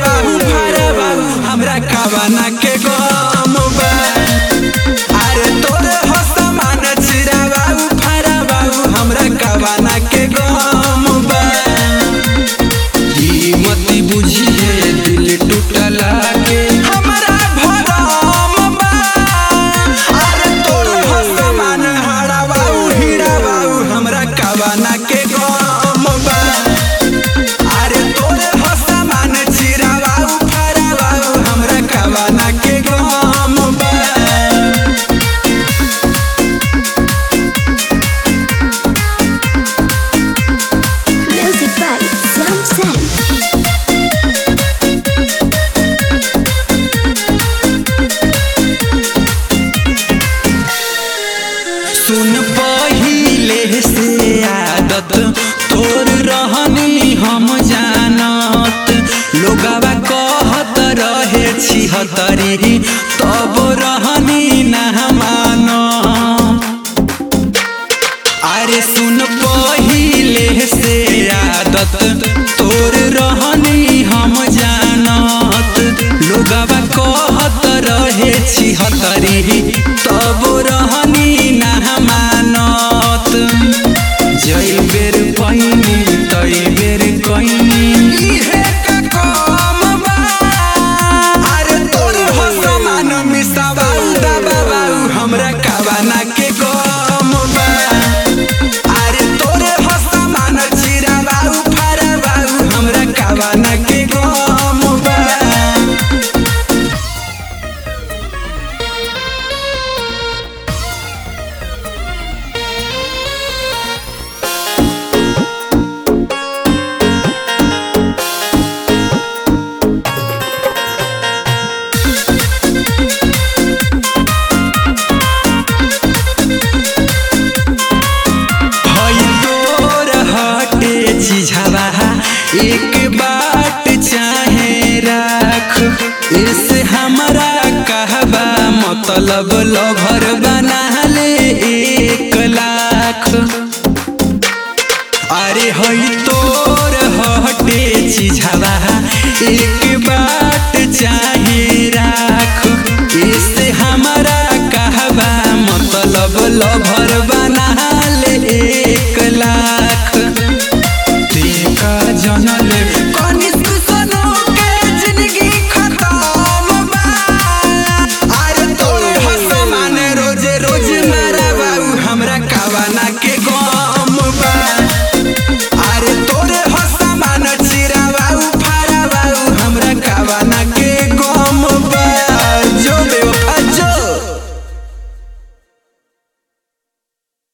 बाबू फारा बाबू हमरा कवाना के गम बा अरे तोरे हो समान चिरा बाबू फारा बाबू हमरा कवाना के गम बा ई मती बुझिए दिल टूटला के हमरा भरम बा अरे तोर हो समान हाड़ा बाबू हीरा बाबू हमरा कवाना के गम बा अरे तोर हो समान चिरा बाबू फारा बाबू हमरा कवाना के गम बा Music by Sam Sam. सुन पहिले से आदत तोर रहनी हम जानत लोगवा कहत रहे छिहतरी तब रहनी ना मानत अरे सुन पहिले से आदत तोर रहनी हम जानत लोगवा कहत रहे छिहतरी तब रहनी ना मानत जई बेर पहिनी तई बेर कइनी इहे का काम बा अरे तोर हो समान मिसाबाऊ दबाबाऊ हमरा कवाना के गम बा अरे तोरे हो समान चिराबाऊ फाराबाऊ हमरा कवाना के गम बा भई तोर हटे चिझावा एक बाट चाहे राख इस हमरा कहबा मतलब लभर बा